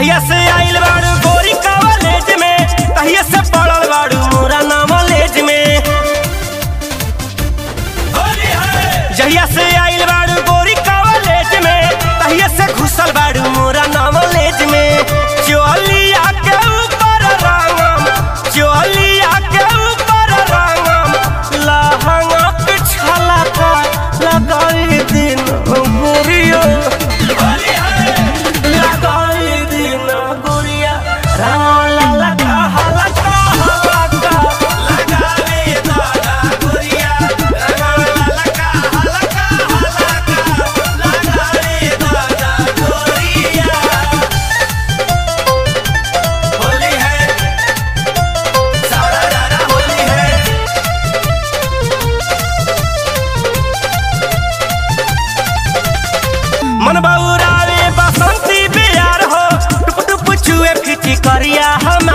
जहिया से आइल बाड़ू गोरी कॉलेज में तहिया से पढ़ल बाड़ू मोरा नॉलेज में जहिया से आइल बाड़ू गोरी कॉलेज में तहिया से घुसल बाड़ू मोरा नॉलेज में चोलिया के ऊपर रंगम चोलिया के ऊपर रंगम लहंगा के छलका लगाई दिन गुरियो लगाई दिन गुरिया रंग ललका हलका हलका लगावे दादा गुरिया रंग ललका हलका हलका लगावे दादा गुरिया होली है सारा दादा होली है मन बउरावे बसंती बियार हो टुप टुप चुए फिटी करिया हम